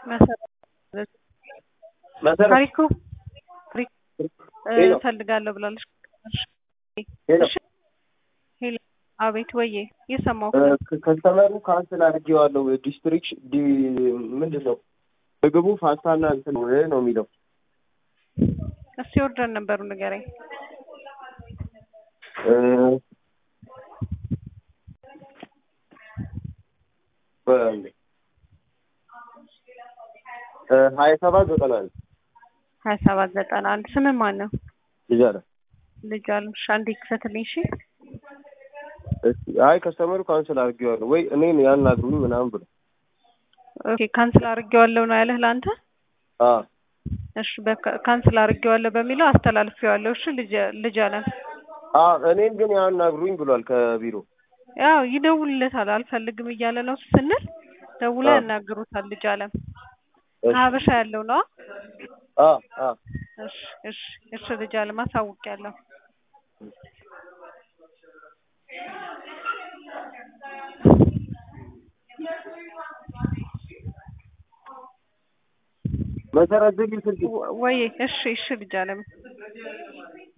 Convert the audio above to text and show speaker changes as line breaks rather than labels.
መሰረት
ታሪኩ ታሪኩ
ሄሎ።
እፈልጋለሁ ብላለች።
ሄሎ
እሺ ሄሎ፣ አቤት ወዬ፣ እየሰማሁ
እ፣ ከ- ከስተመሩ ካንስል አድርጌዋለሁ። ዲስትሪክት ዲ ምንድን ነው ምግቡ ፓስታና እንትን ነው ነው የሚለው
እስቲ ኦርደር ነበሩ ንገረኝ።
እ፣ በ- እ፣ ሀያ ሰባት ዘጠና አንድ
ሀያ ሰባት ዘጠና አንድ ስምህ ማን ነው?
ልጅ አለ።
ልጅ አልምሽ አንዴ ክፈትልኝ። እሺ
እስኪ አይ ከስተመሩ ካንስል አድርጌዋለሁ ወይ እኔን ያናግሩኝ ምናምን ብሎ
ኦኬ፣ ካንስል አድርጌዋለሁ ነው ያለህ ለአንተ?
አ
እሺ በካ- ካንስል አድርጌዋለሁ በሚለው አስተላልፌዋለሁ። እሺ ልጅ ልጅ አለም
አ እኔን ግን ያናግሩኝ ብሏል ከቢሮ
ያው ይደውልለታል። አልፈልግም እያለ ነው ስንል ደውላ
አዎ።
ያናግሩታል። ልጅ አለም
እሺ።
ከሀበሻ ያለው ነው።
አ አ
እሺ እሺ እሺ ልጅ አለም አሳውቂያለሁ።
መሰረት ዝጊ ስልክ
ወ- ወይ እሺ እሺ ልጅ አለም